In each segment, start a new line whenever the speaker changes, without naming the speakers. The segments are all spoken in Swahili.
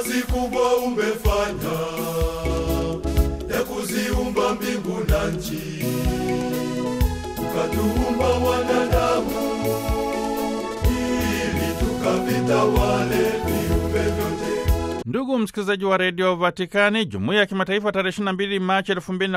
kazi kubwa umefanya ya kuziumba mbingu na nchi, ukatuumba wanadamu ili tukavitawale viumbe vyote.
Ndugu msikilizaji wa redio Vatikani, jumuiya ya kimataifa tarehe 22 Machi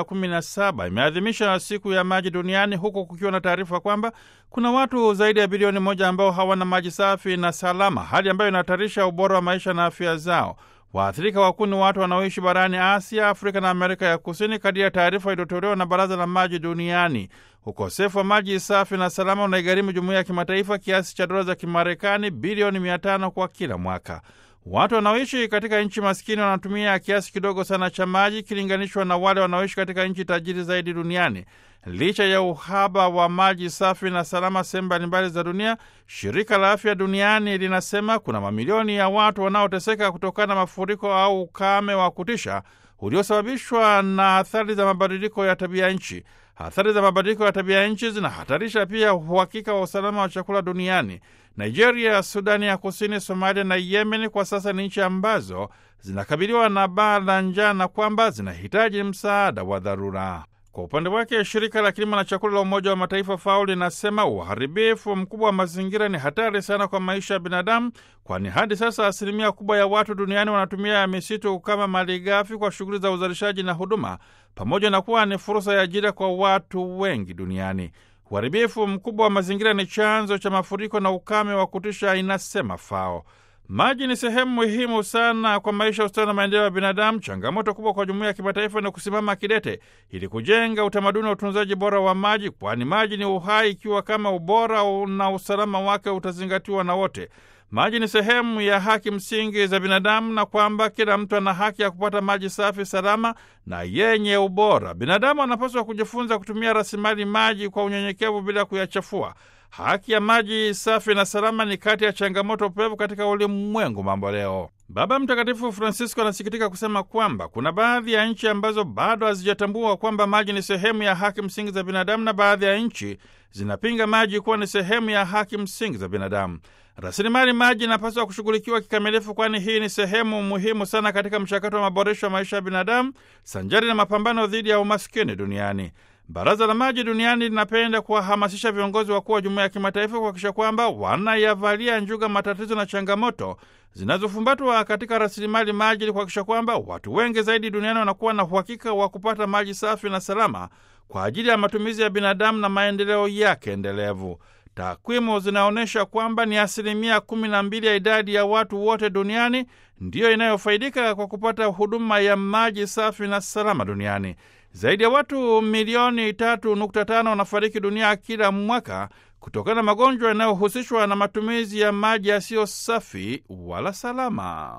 2017 imeadhimisha siku ya maji duniani, huku kukiwa na taarifa kwamba kuna watu zaidi ya bilioni moja ambao hawana maji safi na salama, hali ambayo inahatarisha ubora wa maisha na afya zao. Waathirika wakuu ni watu wanaoishi barani Asia, Afrika na Amerika ya Kusini, kadiri ya taarifa iliyotolewa na Baraza la Maji Duniani. Ukosefu wa maji safi na salama unaigharimu jumuiya ya kimataifa kiasi cha dola za Kimarekani bilioni 500 kwa kila mwaka. Watu wanaoishi katika nchi maskini wanatumia kiasi kidogo sana cha maji ikilinganishwa na wale wanaoishi katika nchi tajiri zaidi duniani. Licha ya uhaba wa maji safi na salama sehemu mbalimbali za dunia, shirika la afya duniani linasema kuna mamilioni ya watu wanaoteseka kutokana na mafuriko au ukame wa kutisha uliosababishwa na athari za mabadiliko ya tabia nchi. Athari za mabadiliko ya tabia nchi zinahatarisha pia uhakika wa usalama wa chakula duniani. Nigeria, Sudani ya Kusini, Somalia na Yemen kwa sasa ni nchi ambazo zinakabiliwa na baa la njaa na kwamba zinahitaji msaada wa dharura. Kwa upande wake shirika la kilimo na chakula la Umoja wa Mataifa FAO linasema uharibifu mkubwa wa mazingira ni hatari sana kwa maisha ya binadamu, kwani hadi sasa asilimia kubwa ya watu duniani wanatumia misitu kama malighafi kwa shughuli za uzalishaji na huduma, pamoja na kuwa ni fursa ya ajira kwa watu wengi duniani. Uharibifu mkubwa wa mazingira ni chanzo cha mafuriko na ukame wa kutisha, inasema FAO. Maji ni sehemu muhimu sana kwa maisha, ustawi na maendeleo ya binadamu. Changamoto kubwa kwa jumuiya ya kimataifa ni kusimama kidete ili kujenga utamaduni wa utunzaji bora wa maji, kwani maji ni uhai, ikiwa kama ubora na usalama wake utazingatiwa na wote. Maji ni sehemu ya haki msingi za binadamu na kwamba kila mtu ana haki ya kupata maji safi, salama na yenye ubora. Binadamu anapaswa kujifunza kutumia rasilimali maji kwa unyenyekevu bila kuyachafua. Haki ya maji safi na salama ni kati ya changamoto pevu katika ulimwengu mambo leo. Baba Mtakatifu Francisco anasikitika kusema kwamba kuna baadhi ya nchi ambazo bado hazijatambua kwamba maji ni sehemu ya haki msingi za binadamu, na baadhi ya nchi zinapinga maji kuwa ni sehemu ya haki msingi za binadamu. Rasilimali maji inapaswa kushughulikiwa kikamilifu, kwani hii ni sehemu muhimu sana katika mchakato wa maboresho ya maisha ya binadamu sanjari na mapambano dhidi ya umaskini duniani. Baraza la Maji Duniani linapenda kuwahamasisha viongozi wakuu wa jumuiya ya kimataifa kuhakikisha kwamba wanayavalia njuga matatizo na changamoto zinazofumbatwa katika rasilimali maji ili kuhakikisha kwamba watu wengi zaidi duniani wanakuwa na uhakika wa kupata maji safi na salama kwa ajili ya matumizi ya binadamu na maendeleo yake endelevu. Takwimu zinaonyesha kwamba ni asilimia kumi na mbili ya idadi ya watu wote duniani ndiyo inayofaidika kwa kupata huduma ya maji safi na salama duniani. Zaidi ya watu milioni tatu nukta tano wanafariki dunia kila mwaka kutokana na magonjwa yanayohusishwa na matumizi ya maji yasiyo safi wala salama.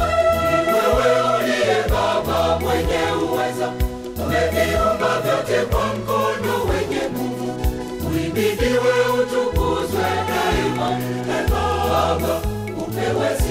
Wewe uliye Baba mwenye uweza, umeviumba vyote kwa mkono wenye nguvu. Uhimidiwe, utukuzwe daima. E Baba, upewe